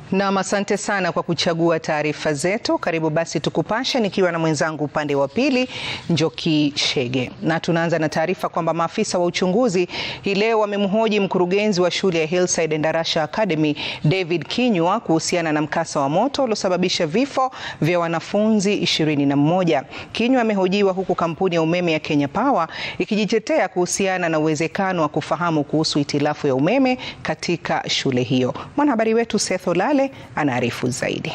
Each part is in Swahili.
Nam, asante sana kwa kuchagua taarifa zetu. Karibu basi tukupashe, nikiwa na mwenzangu upande wa pili Njoki Shege, na tunaanza na taarifa kwamba maafisa wa uchunguzi hii leo wamemhoji mkurugenzi wa shule ya Hillside Endarasha Academy David Kinyua kuhusiana na mkasa wa moto uliosababisha vifo vya wanafunzi ishirini na mmoja. Kinyua amehojiwa huku kampuni ya umeme ya Kenya Power ikijitetea kuhusiana na uwezekano wa kufahamu kuhusu hitilafu ya umeme katika shule hiyo. Mwanahabari wetu Seth Olale anaarifu zaidi.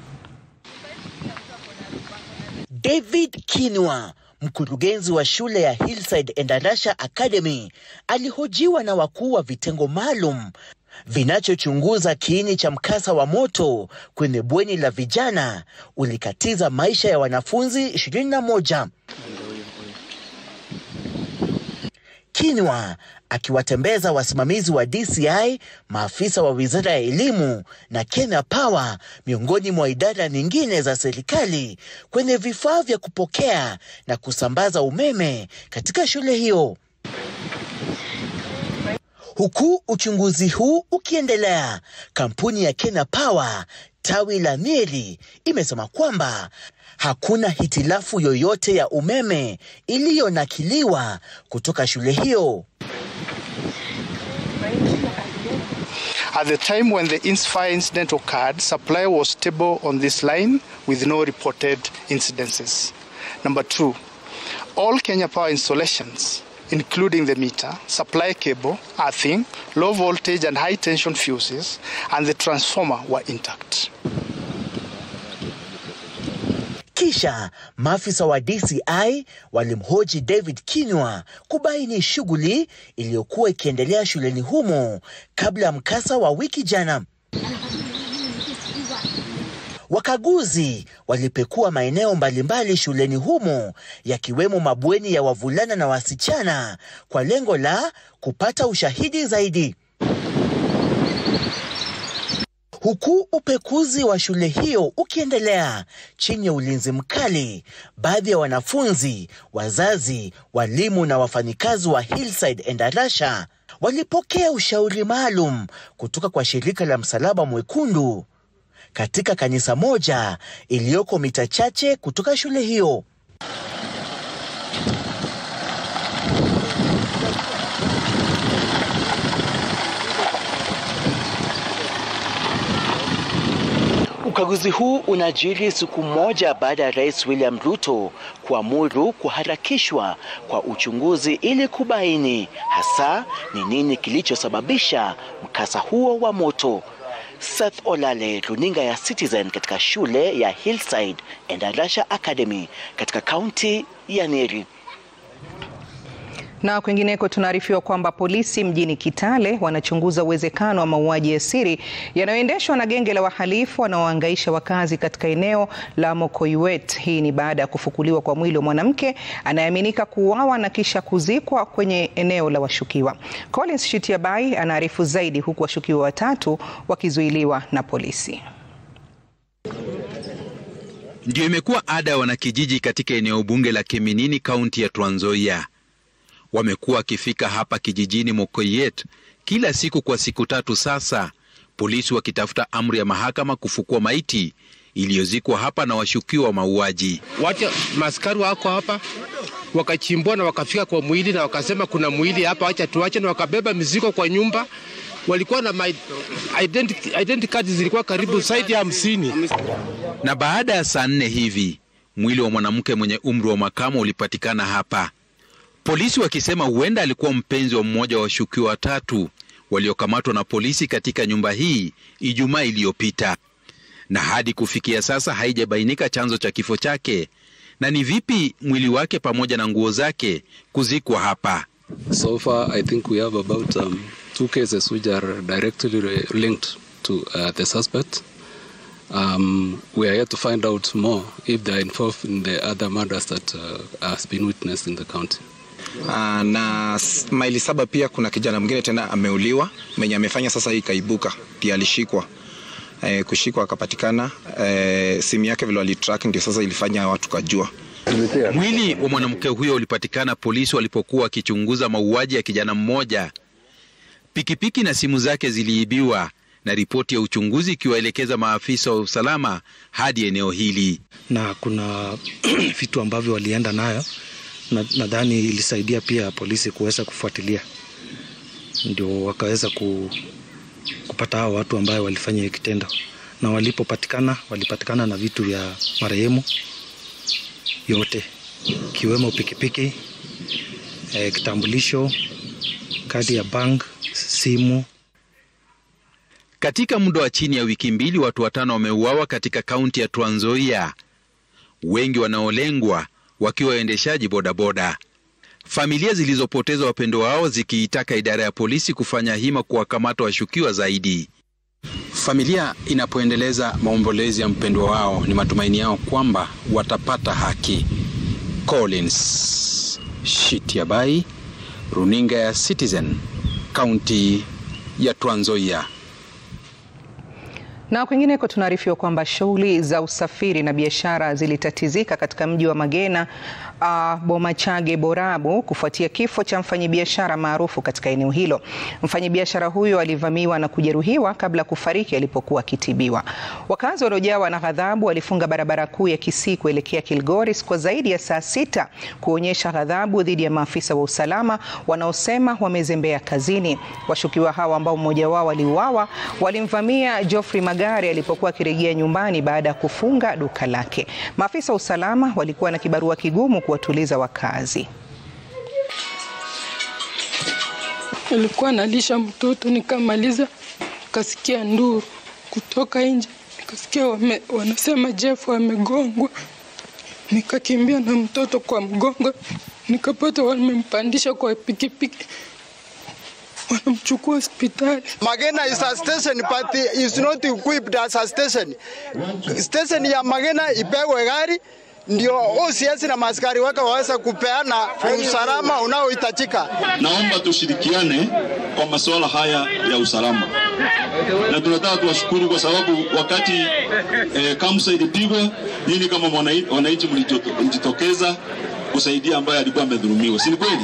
David Kinyua, mkurugenzi wa shule ya Hillside Endarasha Academy, alihojiwa na wakuu wa vitengo maalum vinachochunguza kiini cha mkasa wa moto kwenye bweni la vijana ulikatiza maisha ya wanafunzi 21. Kinyua akiwatembeza wasimamizi wa DCI, maafisa wa Wizara ya Elimu na Kenya Power miongoni mwa idara nyingine za serikali kwenye vifaa vya kupokea na kusambaza umeme katika shule hiyo. Huku uchunguzi huu ukiendelea, kampuni ya Kenya Power tawi la Nyeri imesema kwamba hakuna hitilafu yoyote ya umeme iliyonakiliwa kutoka shule hiyo. At the time when the fire incident occurred, supply was stable on this line with no reported incidences. Number two, all Kenya Power installations, including the meter, supply cable, earthing, low voltage and high tension fuses, and the transformer were intact. Kisha maafisa wa DCI walimhoji David Kinyua kubaini shughuli iliyokuwa ikiendelea shuleni humo kabla ya mkasa wa wiki jana. Wakaguzi walipekua maeneo mbalimbali shuleni humo yakiwemo mabweni ya wavulana na wasichana kwa lengo la kupata ushahidi zaidi. Huku upekuzi wa shule hiyo ukiendelea chini ya ulinzi mkali, baadhi ya wanafunzi, wazazi, walimu na wafanyikazi wa Hillside Endarasha walipokea ushauri maalum kutoka kwa shirika la Msalaba Mwekundu katika kanisa moja iliyoko mita chache kutoka shule hiyo. Ukaguzi huu unajiri siku moja baada ya Rais William Ruto kuamuru kuharakishwa kwa uchunguzi ili kubaini hasa ni nini kilichosababisha mkasa huo wa moto. Seth Olale, runinga ya Citizen katika shule ya Hillside Endarasha Academy katika kaunti ya Nyeri. Na kwingineko tunaarifiwa kwamba polisi mjini Kitale wanachunguza uwezekano wa mauaji ya siri yanayoendeshwa na genge la wahalifu wanaohangaisha wakazi katika eneo la Mokoiwet. Hii ni baada ya kufukuliwa kwa mwili wa mwanamke anayeaminika kuuawa na kisha kuzikwa kwenye eneo la washukiwa. Collins Shitiabai anaarifu zaidi, huku washukiwa watatu wakizuiliwa na polisi. Ndio imekuwa ada ya wanakijiji katika eneo bunge la Kiminini, kaunti ya Trans Nzoia wamekuwa wakifika hapa kijijini Mokoiet kila siku kwa siku tatu sasa, polisi wakitafuta amri ya mahakama kufukua maiti iliyozikwa hapa na washukiwa wa mauaji. Wacha maskari wako hapa wakachimbua na wakafika kwa mwili na wakasema kuna mwili hapa, wacha tuache, na wakabeba mizigo kwa nyumba. Walikuwa na identity, identity cards zilikuwa karibu zaidi ya hamsini. Na baada ya saa nne hivi mwili wa mwanamke mwenye umri wa makamo ulipatikana hapa polisi wakisema huenda alikuwa mpenzi wa mmoja wa washukiwa watatu waliokamatwa na polisi katika nyumba hii Ijumaa iliyopita, na hadi kufikia sasa haijabainika chanzo cha kifo chake na ni vipi mwili wake pamoja na nguo zake kuzikwa hapa. So far, I think we have about um, two cases which are directly linked to uh, the suspect. Um, we are here to find out more if they are involved in the other murders that uh, has been witnessed in the county. Uh, na maili saba pia kuna kijana mwingine tena ameuliwa mwenye amefanya sasa hii kaibuka pia alishikwa e, kushikwa akapatikana e, simu yake vile walitrack ndio sasa ilifanya watu kajua. Mwili wa mwanamke huyo ulipatikana polisi walipokuwa wakichunguza mauaji ya kijana mmoja. Pikipiki na simu zake ziliibiwa na ripoti ya uchunguzi ikiwaelekeza maafisa wa usalama hadi eneo hili. Na kuna vitu ambavyo walienda nayo, nadhani na ilisaidia pia polisi kuweza kufuatilia, ndio wakaweza ku, kupata hao watu ambayo walifanya hiyo kitendo, na walipopatikana walipatikana na vitu vya marehemu yote ikiwemo pikipiki, e, kitambulisho, kadi ya bank, simu. Katika muda wa chini ya wiki mbili, watu watano wameuawa katika kaunti ya Trans Nzoia, wengi wanaolengwa wakiwa waendeshaji bodaboda. Familia zilizopoteza wapendo wao zikiitaka idara ya polisi kufanya hima kuwakamata washukiwa zaidi. Familia inapoendeleza maombolezi ya mpendwa wao, ni matumaini yao kwamba watapata haki. Collins Shitiabai, runinga ya Citizen, kaunti ya Trans Nzoia. Na kwingineko tunaarifiwa kwamba shughuli za usafiri na biashara zilitatizika katika mji wa Magena uh, Bomachage Borabu kufuatia kifo cha mfanyabiashara maarufu katika eneo hilo. Mfanyabiashara huyo alivamiwa na kujeruhiwa kabla ya kufariki alipokuwa akitibiwa. Wakazi waliojawa na ghadhabu walifunga barabara kuu ya Kisii kuelekea Kilgoris kwa zaidi ya saa sita kuonyesha ghadhabu dhidi ya maafisa wa usalama wanaosema wamezembea kazini. Washukiwa hawa ambao mmoja wao aliuawa walimvamia Geoffrey Magari alipokuwa akirejea nyumbani baada ya kufunga duka lake. Maafisa wa usalama walikuwa na kibarua kigumu kuwatuliza wakazi. Nilikuwa nalisha mtoto nikamaliza, nikasikia nduru kutoka nje, nikasikia wame, wanasema Jeff amegongwa. Nikakimbia na mtoto kwa mgongo, nikapata wamempandisha kwa pikipiki wanamchukua hospitali. Magena is a station but is not equipped as a station. Station ya Magena ipewe gari ndio OCS na maskari wake waweza kupeana usalama unaohitajika. Naomba tushirikiane kwa masuala haya ya usalama, na tunataka tuwashukuru kwa sababu wakati eh, Kamsa ilipigwa, nyinyi kama wananchi mlijitokeza kusaidia ambaye alikuwa amedhulumiwa, si ni kweli?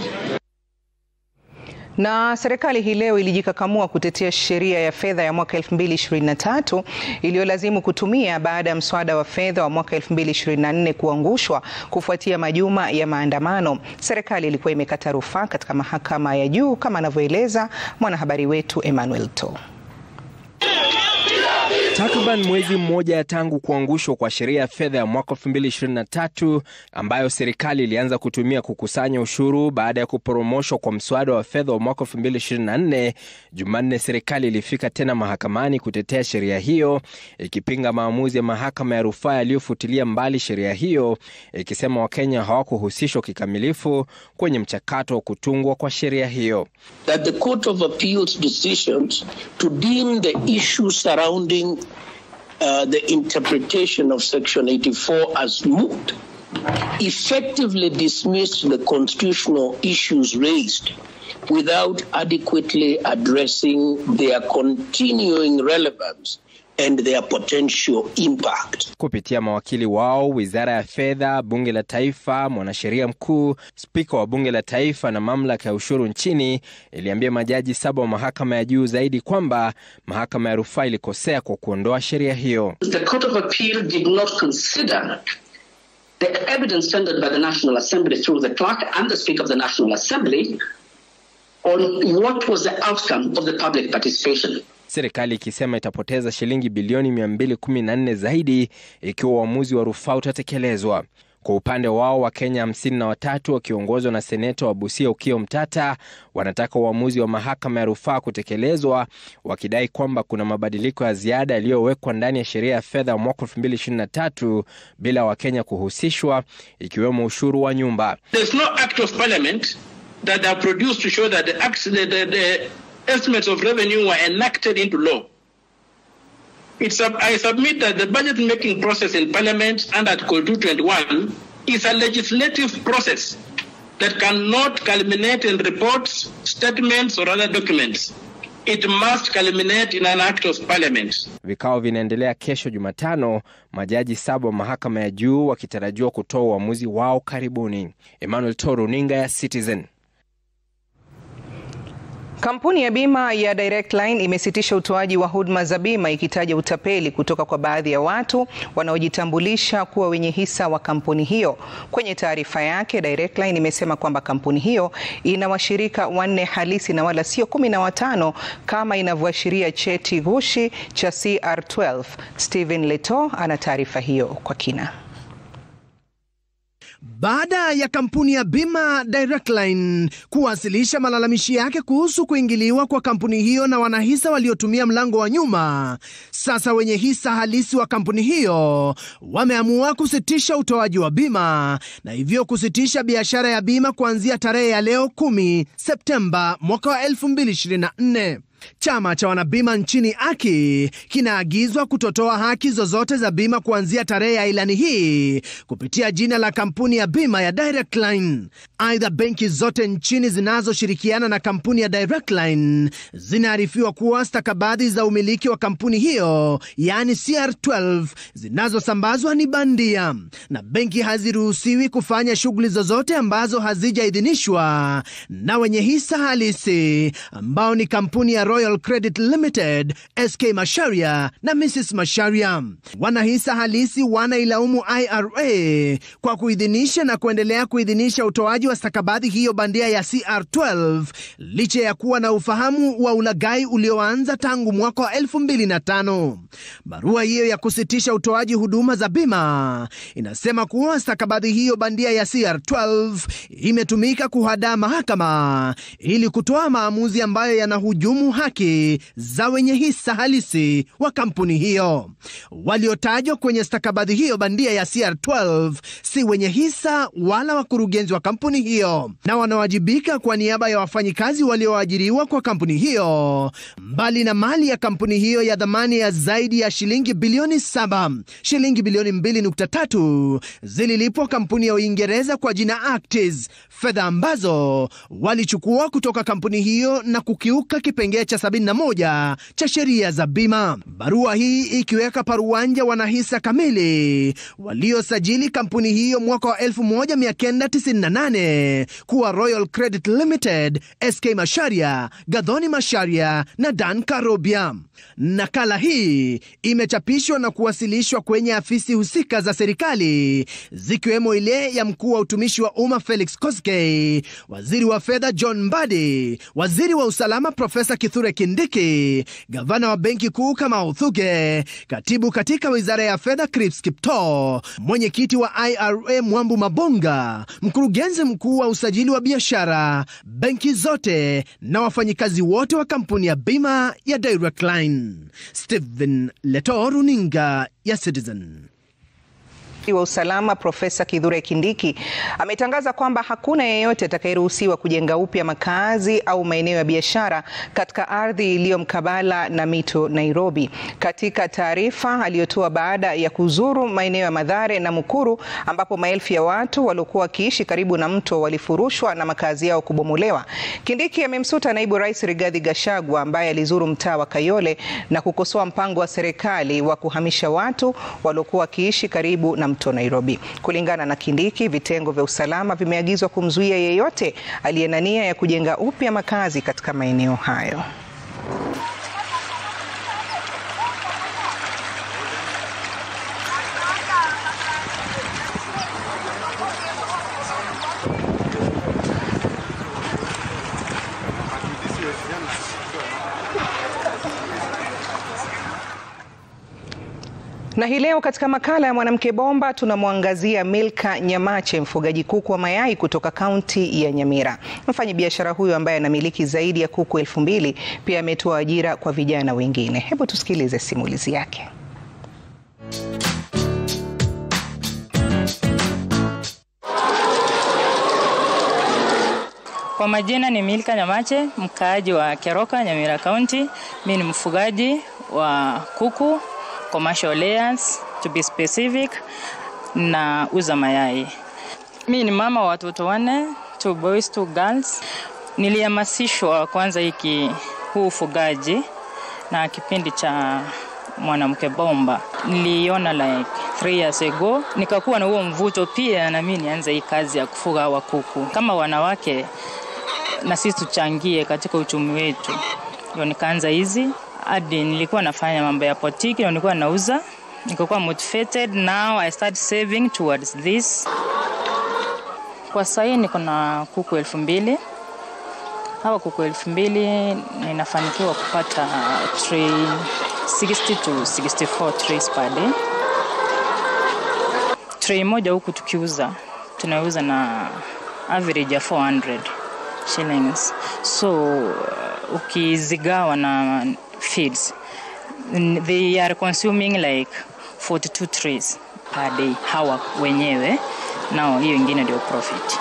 Na serikali hii leo ilijikakamua kutetea sheria ya fedha ya mwaka 2023 iliyolazimu kutumia baada ya mswada wa fedha wa mwaka 2024 kuangushwa kufuatia majuma ya maandamano. Serikali ilikuwa imekata rufaa katika mahakama ya juu kama anavyoeleza mwanahabari wetu Emmanuel To. Takriban mwezi mmoja tangu kuangushwa kwa sheria ya fedha ya mwaka 2023 ambayo serikali ilianza kutumia kukusanya ushuru baada ya kuporomoshwa kwa mswada wa fedha wa mwaka 2024, Jumanne serikali ilifika tena mahakamani kutetea sheria hiyo, ikipinga maamuzi ya mahakama ya rufaa yaliyofutilia mbali sheria hiyo, ikisema Wakenya hawakuhusishwa kikamilifu kwenye mchakato wa kutungwa kwa sheria hiyo. That the Court of Appeals decisions to deem the issues surrounding Uh, the interpretation of Section 84 as moot effectively dismissed the constitutional issues raised without adequately addressing their continuing relevance and their potential impact. Kupitia mawakili wao, wizara ya fedha, bunge la taifa, mwanasheria mkuu, spika wa bunge la taifa na mamlaka ya ushuru nchini iliambia majaji saba wa mahakama ya juu zaidi kwamba mahakama ya rufaa ilikosea kwa kuondoa sheria hiyo. The Court of Appeal did not consider the evidence tendered by the National Assembly through the clerk and the Speaker of the National Assembly on what was the outcome of the public participation. Serikali ikisema itapoteza shilingi bilioni 214 zaidi ikiwa uamuzi wa rufaa utatekelezwa. Kwa upande wao Wakenya hamsini na watatu wakiongozwa na seneta wa Busia Ukio Mtata wanataka uamuzi wa mahakama ya rufaa kutekelezwa, wakidai kwamba kuna mabadiliko ya ziada yaliyowekwa ndani ya sheria ya fedha ya mwaka 2023 bila Wakenya kuhusishwa, ikiwemo ushuru wa nyumba. There's no act of parliament that are produced to show that the, acts, the, the, the estimates of revenue were enacted into law. It's, I submit that the budget making process in Parliament and Article 221 is a legislative process that cannot culminate in reports, statements, or other documents. It must culminate in an act of parliament. Vikao vinaendelea kesho Jumatano, majaji saba wa mahakama ya juu wakitarajiwa kutoa uamuzi wao karibuni. Emmanuel Toro, runinga ya Citizen. Kampuni ya bima ya Direct Line imesitisha utoaji wa huduma za bima ikitaja utapeli kutoka kwa baadhi ya watu wanaojitambulisha kuwa wenye hisa wa kampuni hiyo. Kwenye taarifa yake, Direct Line imesema kwamba kampuni hiyo ina washirika wanne halisi na wala sio kumi na watano kama inavyoashiria cheti ghushi cha CR12. Stephen Leto ana taarifa hiyo kwa kina. Baada ya kampuni ya bima Direct Line kuwasilisha malalamishi yake kuhusu kuingiliwa kwa kampuni hiyo na wanahisa waliotumia mlango wa nyuma, sasa wenye hisa halisi wa kampuni hiyo wameamua kusitisha utoaji wa bima na hivyo kusitisha biashara ya bima kuanzia tarehe ya leo 10 Septemba mwaka wa 2024. Chama cha wanabima nchini AKI kinaagizwa kutotoa haki zozote za bima kuanzia tarehe ya ilani hii kupitia jina la kampuni ya bima ya Direct Line. Aidha, benki zote nchini zinazoshirikiana na kampuni ya Direct Line zinaarifiwa kuwa stakabadhi za umiliki wa kampuni hiyo, yaani CR12, zinazosambazwa ni bandia na benki haziruhusiwi kufanya shughuli zozote ambazo hazijaidhinishwa na wenye hisa halisi ambao ni kampuni ya Royal Credit Limited, SK Masharia na Mrs Masharia. Wanahisa halisi wanailaumu IRA kwa kuidhinisha na kuendelea kuidhinisha utoaji wa stakabadhi hiyo bandia ya CR12 licha ya kuwa na ufahamu wa ulaghai ulioanza tangu mwaka wa 2005. Barua hiyo ya kusitisha utoaji huduma za bima inasema kuwa stakabadhi hiyo bandia ya CR12 imetumika kuhadaa mahakama ili kutoa maamuzi ambayo yanahujumu haki za wenye hisa halisi wa kampuni hiyo. Waliotajwa kwenye stakabadhi hiyo bandia ya CR12 si wenye hisa wala wakurugenzi wa kampuni hiyo, na wanawajibika kwa niaba ya wafanyikazi walioajiriwa kwa kampuni hiyo, mbali na mali ya kampuni hiyo ya dhamani ya zaidi ya shilingi bilioni saba, shilingi bilioni 2.3 zililipwa kampuni ya Uingereza kwa jina Actis, fedha ambazo walichukua kutoka kampuni hiyo na kukiuka kipengee cha 71 cha sheria za bima. Barua hii ikiweka paruanja wanahisa kamili waliosajili kampuni hiyo mwaka wa 1998 kuwa Royal Credit Limited, SK Masharia, Gadhoni Masharia na Dan Karobia. Nakala hii imechapishwa na kuwasilishwa kwenye afisi husika za serikali zikiwemo ile ya mkuu wa utumishi wa umma Felix Koskei, waziri wa fedha John Mbadi, waziri wa usalama Profesa Kithure Kindiki, gavana wa benki kuu Kamau Thuge, katibu katika wizara ya fedha Crips Kiptoo, mwenyekiti wa IRA Mwambu Mabonga, mkurugenzi mkuu wa usajili wa biashara, benki zote na wafanyikazi wote wa kampuni ya bima ya Direct Line. Stephen Leto, runinga ya Citizen wa usalama Profesa Kithure Kindiki ametangaza kwamba hakuna yeyote atakayeruhusiwa kujenga upya makazi au maeneo ya biashara katika ardhi iliyo mkabala na mito Nairobi. Katika taarifa aliyotoa baada ya kuzuru maeneo ya Mathare na Mukuru ambapo maelfu ya watu waliokuwa wakiishi karibu na mto walifurushwa na makazi yao kubomolewa, Kindiki amemsuta naibu rais Rigathi Gachagua ambaye alizuru mtaa wa Kayole na kukosoa mpango wa serikali wa kuhamisha watu waliokuwa wakiishi karibu na mto Nairobi. Kulingana na Kindiki, vitengo vya usalama vimeagizwa kumzuia yeyote aliye na nia ya kujenga upya makazi katika maeneo hayo. Na hii leo katika makala ya mwanamke bomba tunamwangazia Milka Nyamache, mfugaji kuku wa mayai kutoka kaunti ya Nyamira. Mfanyabiashara huyo ambaye anamiliki zaidi ya kuku elfu mbili pia ametoa ajira kwa vijana wengine. Hebu tusikilize simulizi yake. Kwa majina ni Milka Nyamache, mkaaji wa Keroka, Nyamira County. Mimi ni mfugaji wa kuku commercial layers, to be specific, na uza mayai. Mi ni mama wa watoto wanne, two boys, two girls. Nilihamasishwa kwanza hiki huu ufugaji na kipindi cha mwanamke bomba, niliona like three years ago, nikakuwa na huo mvuto pia na mimi nianze hii kazi ya kufuga wa kuku. Kama wanawake na sisi tuchangie katika uchumi wetu. Ndio nikaanza hizi hadi nilikuwa nafanya mambo ya potiki na nilikuwa nauza, nikakuwa motivated. Now I start saving towards this. Kwa sahii niko na kuku elfu mbili hawa kuku elfu mbili ninafanikiwa kupata tray 60 to 64 trays per day. Tray moja huku tukiuza tunauza na average ya 400 shillings. So uh, ukizigawa na feeds n- they are consuming like 42 trays per day hawa wenyewe, nao hiyo ingine ndio profit.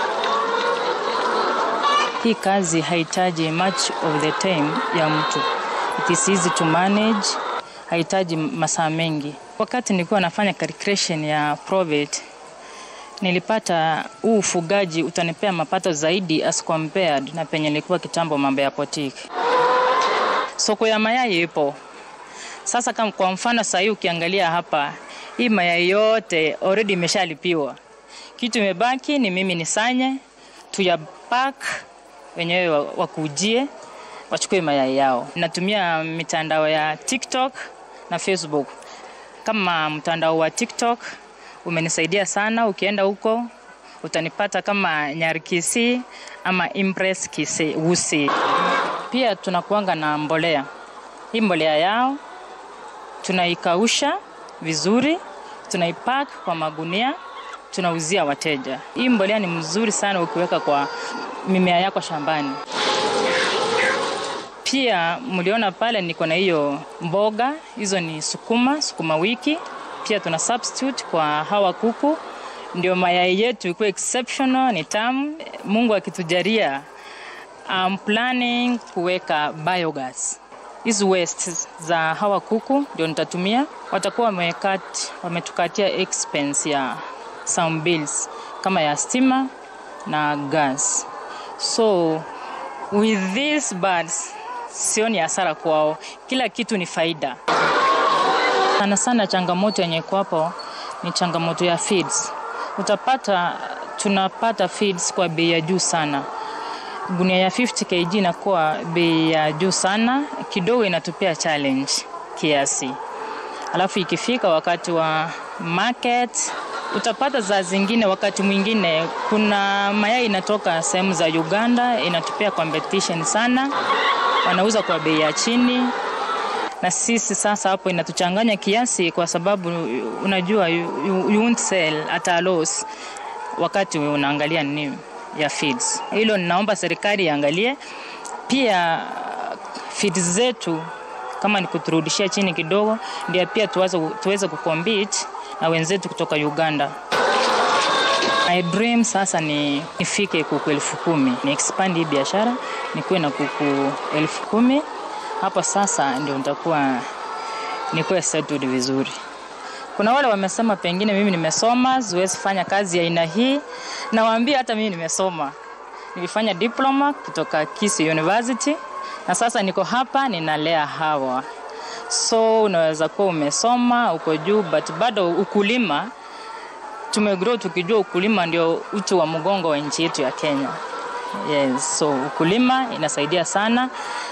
Hii kazi haihitaji much of the time ya mtu. It is easy to manage, haihitaji masaa mengi. Wakati nilikuwa nafanya calculation ya profit, nilipata huu ufugaji utanipea mapato zaidi as compared na penye nilikuwa kitambo mambo ya potiki. Soko ya mayai ipo sasa. Kama kwa mfano sasa hii ukiangalia hapa, hii mayai yote already imeshalipiwa. Kitu imebaki ni mimi nisanye tuyapack wenyewe wa- wakujie wachukue mayai yao. Natumia mitandao ya TikTok na Facebook. Kama mtandao wa TikTok umenisaidia sana, ukienda huko utanipata kama Nyari Kisii ama Impress Kisii Gusii. Pia tunakuanga na mbolea. Hii mbolea yao tunaikausha vizuri, tunaipack kwa magunia, tunauzia wateja. Hii mbolea ni mzuri sana ukiweka kwa mimea yako shambani. Pia mliona pale niko na hiyo mboga, hizo ni sukuma, sukuma wiki. Pia tuna substitute kwa hawa kuku, ndio mayai yetu ikuwe exceptional, ni tamu. Mungu akitujalia, I'm planning kuweka biogas. Hizi waste za hawa kuku ndio nitatumia, watakuwa wamekat, wametukatia expense ya some bills kama ya stima na gas. So with these birds sioni hasara kwao, kila kitu ni faida. Sana sana changamoto yenye iko hapo ni changamoto ya feeds. Utapata tunapata feeds kwa bei ya juu sana. Gunia ya 50 kg inakuwa bei ya juu sana, kidogo inatupia challenge kiasi. Alafu ikifika wakati wa market utapata za zingine, wakati mwingine kuna mayai inatoka sehemu za Uganda, inatupia competition sana, wanauza kwa bei ya chini, na sisi sasa hapo inatuchanganya kiasi, kwa sababu unajua you, you, you won't sell at a loss wakati unaangalia nini ya feeds. Hilo ninaomba serikali iangalie pia feeds zetu kama ni kuturudishia chini kidogo, ndio pia tuweze, tuweze kucompete na wenzetu kutoka Uganda. My dream sasa ni nifike kuku elfu kumi ni expand hii biashara nikuwe na kuku elfu kumi hapo sasa ndio nitakuwa nikuwe settled vizuri. Kuna wale wamesema pengine mimi nimesoma, siwezi fanya kazi ya aina hii. Nawaambia hata mimi nimesoma, nilifanya diploma kutoka Kisii University na sasa niko hapa ninalea hawa. So unaweza kuwa umesoma uko juu, but bado ukulima tumegrow tukijua ukulima ndio uti wa mgongo wa nchi yetu ya Kenya. Yes, so ukulima inasaidia sana.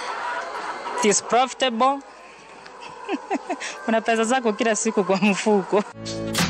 It is profitable. Kuna pesa zako kila siku kwa mfuko.